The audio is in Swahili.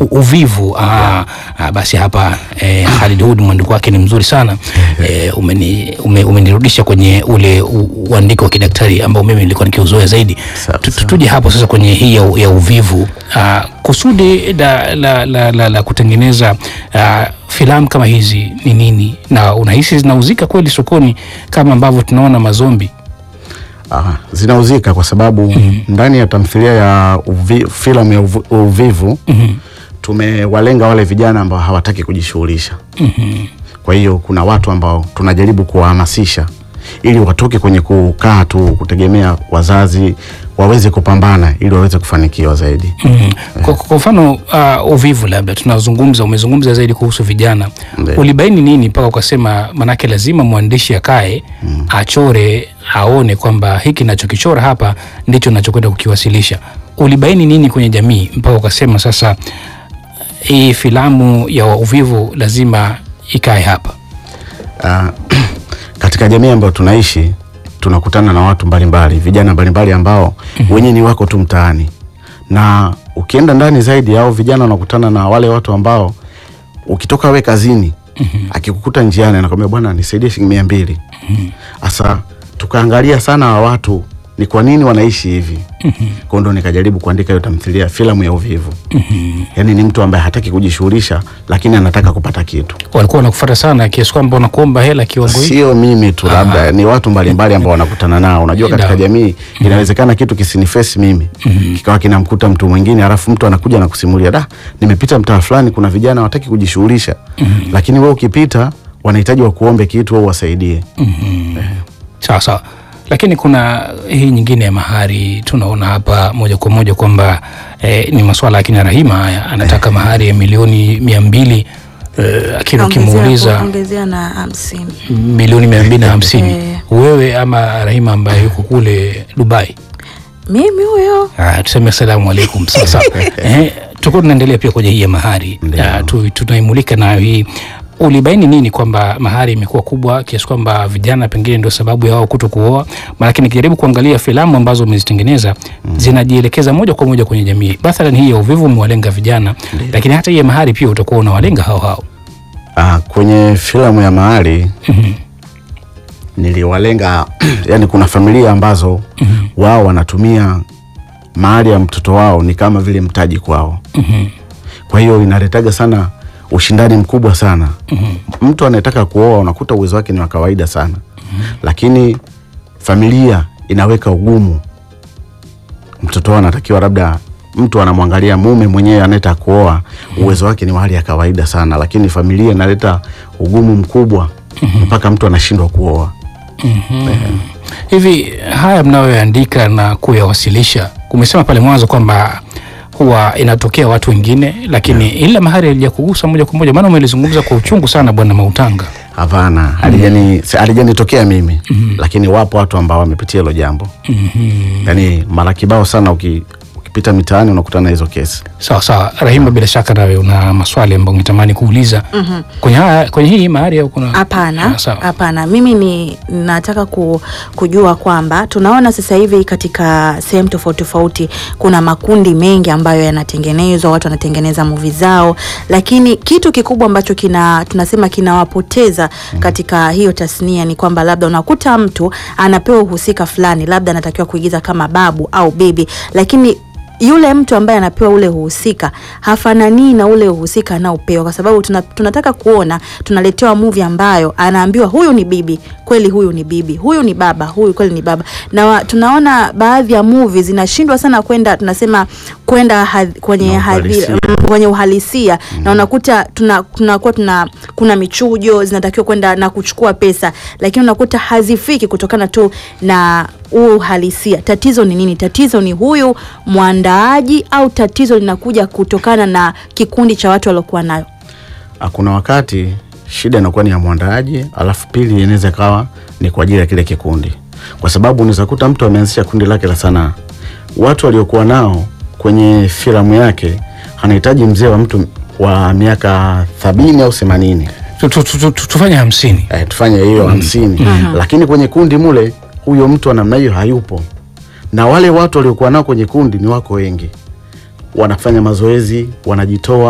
U- uvivu ah, ah, basi hapa eh, Khalid Hud mwandiko wake ni mzuri sana eh, umeni, ume, umenirudisha kwenye ule u- uandiko wa kidaktari ambao mimi nilikuwa nikiuzoea zaidi. Sawa, Tu- sawa. Tuje hapo sasa kwenye hii ya, ya uvivu ah, kusudi la, la, la, la, la kutengeneza ah, filamu kama hizi ni nini, na unahisi zinauzika kweli sokoni kama ambavyo tunaona mazombi? Aha, zinauzika kwa sababu ndani ya tamthilia ya uvi, filamu ya uvu- uvivu tumewalenga wale vijana ambao hawataki kujishughulisha. Kwa hiyo kuna watu ambao tunajaribu kuwahamasisha ili watoke kwenye kukaa tu kutegemea wazazi, waweze kupambana ili waweze kufanikiwa zaidi. Mm. Kwa, kwa mfano uh, uvivu labda tunazungumza, umezungumza zaidi kuhusu vijana, Ndiyo. ulibaini nini mpaka ukasema, manake lazima mwandishi akae achore, aone kwamba hiki nachokichora hapa ndicho nachokwenda kukiwasilisha. Ulibaini nini kwenye jamii mpaka ukasema sasa hii filamu ya uvivu lazima ikae hapa? Ah, katika jamii ambayo tunaishi tunakutana na watu mbalimbali, vijana mbalimbali ambao wenyewe ni wako tu mtaani, na ukienda ndani zaidi au vijana wanakutana na wale watu ambao ukitoka we kazini akikukuta njiani anakwambia bwana, nisaidie shilingi mia mbili. Sasa tukaangalia sana wa watu ni kwa nini wanaishi hivi. Kwa ndo nikajaribu kuandika hiyo tamthilia filamu ya uvivu. Yaani ni mtu ambaye hataki kujishughulisha lakini anataka kupata kitu. Walikuwa wanakufuata sana kiasi kwamba wanakuomba hela kiwango hiki? Sio mimi tu, labda ni watu mbalimbali ambao wanakutana nao. Unajua, katika Ndio. jamii inawezekana kitu kisinifesi mimi kikawa kinamkuta mtu mwingine, alafu mtu anakuja na kusimulia, da, nimepita mtaa fulani, kuna vijana hawataki kujishughulisha, lakini wewe ukipita wanahitaji wakuombe kitu au wasaidie. Sawa sawa, lakini kuna hii nyingine ya mahari tunaona hapa moja kwa moja kwamba eh, ni maswala ya kina Rahima haya, anataka mahari ya milioni mia mbili eh, lakini ukimuuliza Ongezea- ongezea na hamsini. milioni mia mbili na hamsini Eh. wewe ama Rahima ambaye yuko kule Dubai Mimi huyo Ah, tuseme asalamu alaikum. Sasa eh, tuko tunaendelea pia kwenye hii ya mahari Ndio. Ah, tu, tunaimulika nayo hii. Ulibaini nini kwamba mahari imekuwa kubwa kiasi kwamba vijana pengine ndio sababu ya wao kuto kuoa? Maanake nikijaribu kuangalia filamu ambazo umezitengeneza zinajielekeza moja kwa moja kwenye jamii. Mathalan hii ya uvivu umewalenga vijana, lakini hata hii ya mahari pia utakuwa unawalenga hao hao. Ah, kwenye filamu ya mahali niliwalenga yani, kuna familia ambazo wao wanatumia mahali ya mtoto wao ni kama vile mtaji kwao. Kwa hiyo inaletaga sana ushindani mkubwa sana. Mtu anayetaka kuoa unakuta uwezo wake ni wa kawaida sana, lakini familia inaweka ugumu. Mtoto wao anatakiwa labda mtu anamwangalia mume mwenyewe anayetaka kuoa uwezo wake ni wa hali ya kawaida sana, lakini familia inaleta ugumu mkubwa mpaka mtu anashindwa kuoa. Hivi haya mnayoandika na kuyawasilisha, umesema pale mwanzo kwamba huwa inatokea watu wengine, lakini ila mahari halijakugusa moja kwa moja, maana umelizungumza kwa uchungu sana Bwana Mautanga. Hapana, halijani halijanitokea mimi, lakini wapo watu ambao wamepitia hilo jambo. Yaani mara kibao sana, uki, ukipita mitaani unakutana na hizo kesi. Sawa sawa, Rahima, bila shaka nawe una maswali ambayo ungetamani kuuliza kwenye haya, kwenye hii mahari au kuna Hapana, Ah, sawa. hapana. Mimi ni nataka ku, kujua kwamba tunaona sasa hivi katika sehemu tofauti tofauti kuna makundi mengi ambayo yanatengenezwa, watu wanatengeneza movie zao, lakini kitu kikubwa ambacho kina tunasema kinawapoteza katika hiyo tasnia ni kwamba labda unakuta mtu anapewa uhusika fulani, labda anatakiwa kuigiza kama babu au bibi, lakini yule mtu ambaye anapewa ule uhusika hafananii na ule uhusika anaopewa, kwa sababu tuna, tunataka kuona tunaletewa movie ambayo anaambiwa huyu ni bibi kweli, huyu ni bibi, huyu ni baba, huyu kweli ni baba. Na wa, tunaona baadhi ya movie zinashindwa sana kwenda tunasema kwenda hadhi- kwenye Na hadhi, uhalisia. mm, kwenye uhalisia na unakuta tuna tunakuwa tuna kuna michujo zinatakiwa kwenda na kuchukua pesa, lakini unakuta hazifiki kutokana tu na huu uhalisia. Tatizo ni nini? Tatizo ni huyu mwandaaji au tatizo linakuja kutokana na kikundi cha watu waliokuwa nayo? Ah, Kuna wakati shida inakuwa ni ya mwandaaji, alafu pili inaweza ikawa ni kwa ajili ya kile kikundi, kwa sababu unaweza kuta mtu ameanzisha kundi lake la sanaa, watu waliokuwa nao kwenye filamu yake anahitaji mzee wa mtu wa miaka sabini au themanini Tu- tu- tu- tu- tufanye hamsini. eh, tufanye hiyo hamsini lakini kwenye kundi mule huyo mtu wa namna hiyo hayupo, na wale watu waliokuwa nao kwenye kundi ni wako wengi, wanafanya mazoezi, wanajitoa